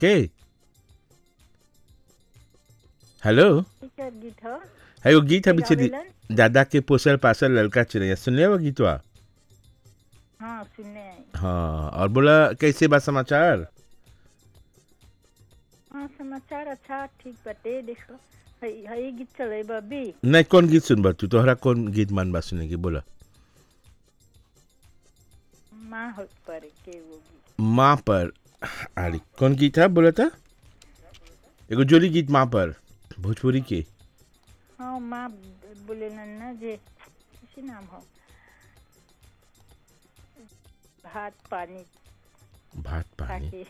के hello teacher गीत ह है वो गीत अभी चली गावेलन? दादा के पोसल पासल लड़का चिड़ैया सुन लिया वो गीतवा हाँ सुनने आई हाँ और बोला कैसे बा समाचार हाँ समाचार अच्छा ठीक बटे देखो हई हई गीत चले बबी नहीं कौन गीत सुनबा तू तोहरा कौन गीत मन बा सुने की बोला माँ हो पर के वो गीत माँ पर अरे कौन गीत था बोला था एगो जोड़ी गीत माँ पर भोजपुरी के हाँ माँ बोले ना जे किसी नाम हो भात पानी भात पानी खाके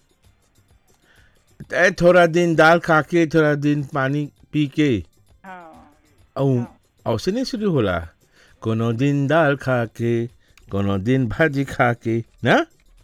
ए, थोड़ा दिन दाल खा के थोड़ा दिन पानी पी के हाँ औ औसे नहीं शुरू होला कोनो दिन दाल खा के कोनो दिन भाजी खा के ना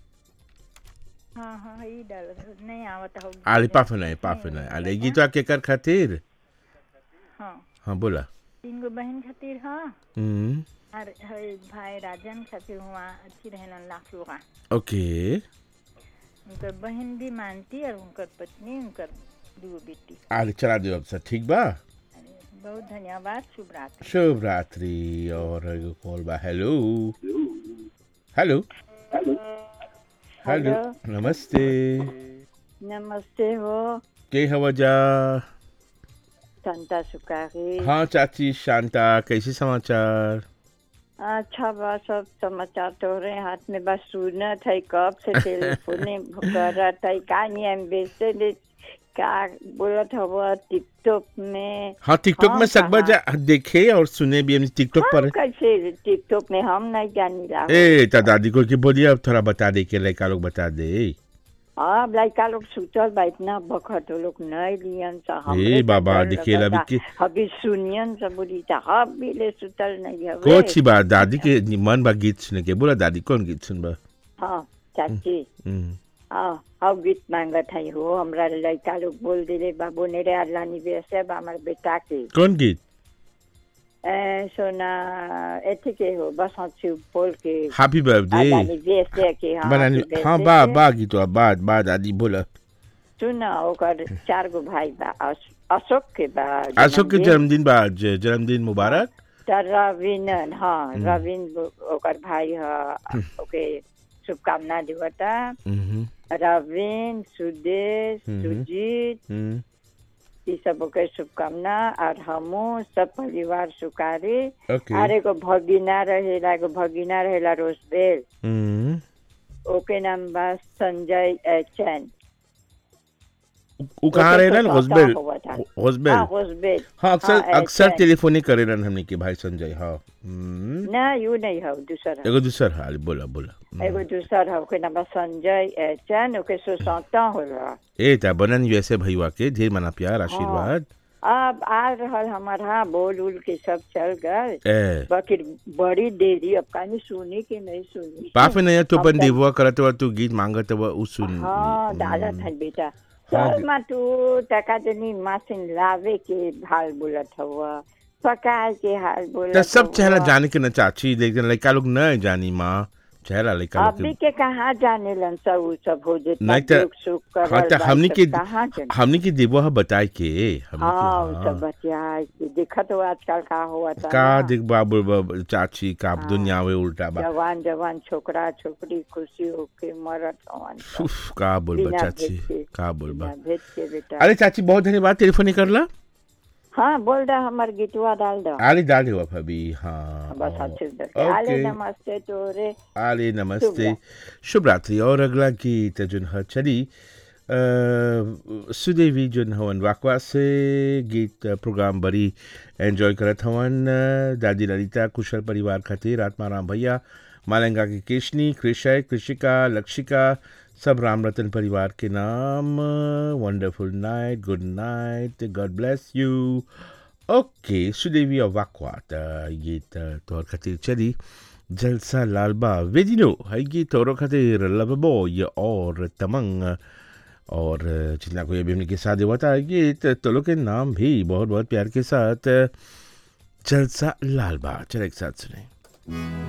हाँ हाँ हई डाल नहीं आवत हो आले पाफ नहीं पाफ नहीं आले गीतवा के कर खातिर हाँ हाँ बोला तीन गो बहन खातिर हाँ हम्म और हई भाई राजन खातिर हुआ अच्छी रहलन लाख लोगा ओके उनकर बहन भी मानती और उनकर पत्नी उनकर दो बेटी आले चला दो अब सर ठीक बा अरे, बहुत धन्यवाद शुभ रात्रि शुभ रात्रि और एगो कॉल बा हेलो हेलो हेलो नमस्ते नमस्ते हो के हवा जा संता सुकारी हाँ चाची शांता कैसे समाचार अच्छा बा सब समाचार तो रहे हाथ में बस सुनत है कब से टेलीफोन करत है का नहीं हम बेचते दे का बोलत हवा टिकटॉक में हाँ टिकटॉक हाँ, में सकबा जा कहाँ? देखे और सुने भी हम टिकटॉक हम पर कैसे टिकटॉक में हम नहीं जानी ला ए ता दादी को की बोलिए अब थोड़ा बता दे के लड़का लोग बता दे अब लड़का लोग सुतल बा इतना बखत वो लोग नहीं लियन सा ए बाबा, दिखेला अभी के- अभी सुनियन सब बोली था अब भी ले सुतल नहीं हवे को अच्छी बात दादी के मन बा गीत सुने के बोला दादी कौन गीत सुनबा हाँ चाची हम्म, हाँ हम गीत मांगत है हो हमरा लड़का लोग बोल दिले बाबू नेरे अल्लाह निवेश है बा हमारे बेटा के कौन गीत ए, सोना एथी के हो बस हंसी बोल के हैप्पी बर्थडे अल्लाह निवेश है के हाँ बनानी happy हाँ birthday बा के। बा गीत बा बा दादी बोला सुन ओकर चार गो भाई बा अश- अशोक के बा अशोक के जन्मदिन। जन्मदिन बा आज जन्मदिन मुबारक त रविनन हाँ रविन वो- ओकर भाई ह ओके शुभकामना देवता हम्म, रविन सुदेश हम्म। सुजीत हम्म, ई सब ओके शुभकामना और हमू सब परिवार सुकारी ओके और एगो भगिना रहेला एगो भगिना रहेला रोजबेल हम्म, ओके नाम बा संजय अ, चैन उ कहाँ रहे ना ओके, हॉस्बेल हुआ था। हॉस्बेल हाँ रोजबेल हाँ अक्सर हाँ, अक्सर ऐसे। टेलीफोनिक करे रहन हमने के भाई संजय हाँ हम्म, ना यू नहीं हो दूसरा एगो दूसर हाल बोला बोला हम्म। एगो दूसर है ओके नाम बा संजय अ, चैन ओके सोसौता होला ए ता बनन यूएसए भईवा के ढेर मना प्यार आशीर्वाद अब आ रहल हमार हाँ बोल उल के सब चल गए ए बाकी बड़ी देरी अब कहीं सुनी कि नहीं सुनी पाफे नहीं तो अब बन तक- देववा करत हुआ तू गीत मांगत हुआ उ सुन हाँ दादा था बेटा हाँ, चल मा तू टका जनी मशीन लावे के हाल बोलत हुआ पकाए के हाल बोलत तो सब हवा। चेहरा जाने के न चाची लेकिन लड़का लोग न जानी माँ चेहरा लड़का लोग अभी के के कहाँ जाने लन सब उ सब हो जितना नहीं तो- दुख सुख करल हाँ तो बा, हमनी सब के कहाँ जाने हमनी के देववा हा बताए के हमनी हाँ उ के सब हाँ बतिया के देखत हो आजकल का हुआ था का ना। देख बाबू बाबू, चाची का दुनिया में उल्टा बा जवान जवान छोकरा छोकरी खुशी होके मरत हवन सब। उफ, का बोल बा बिना चाची भेद के का बोल बा बिना भेद के बेटा अरे चाची बहुत धन्यवाद टेलीफोन करला हाँ बोल रहा हमार गीतवा डाल दो आले डाले हुआ भाभी हाँ बस हाँ। अच्छे से आले ओके। नमस्ते तोरे आले नमस्ते शुभ शुभ रात्रि और अगला गीत जोन ह चली अ, सुदेवी जोन हवन वाकवा से गीत प्रोग्राम बड़ी एंजॉय करत हवन दादी ललिता कुशल परिवार खातिर आत्माराम भैया मालंगा की केशनी कृषय कृषिका लक्षिका सब राम रतन परिवार के नाम wonderful night good night God bless you okay Sudevi और वाकवा त गीत तोहर खातिर चली जलसा लालबा वेदिनो है गीत तोहर खातिर लवबॉय और तमंग और जितना कोई अभी उनके साथ हुआ था गीत तो लोग के नाम भी बहुत बहुत प्यार के साथ जलसा लालबा चल एक साथ सुने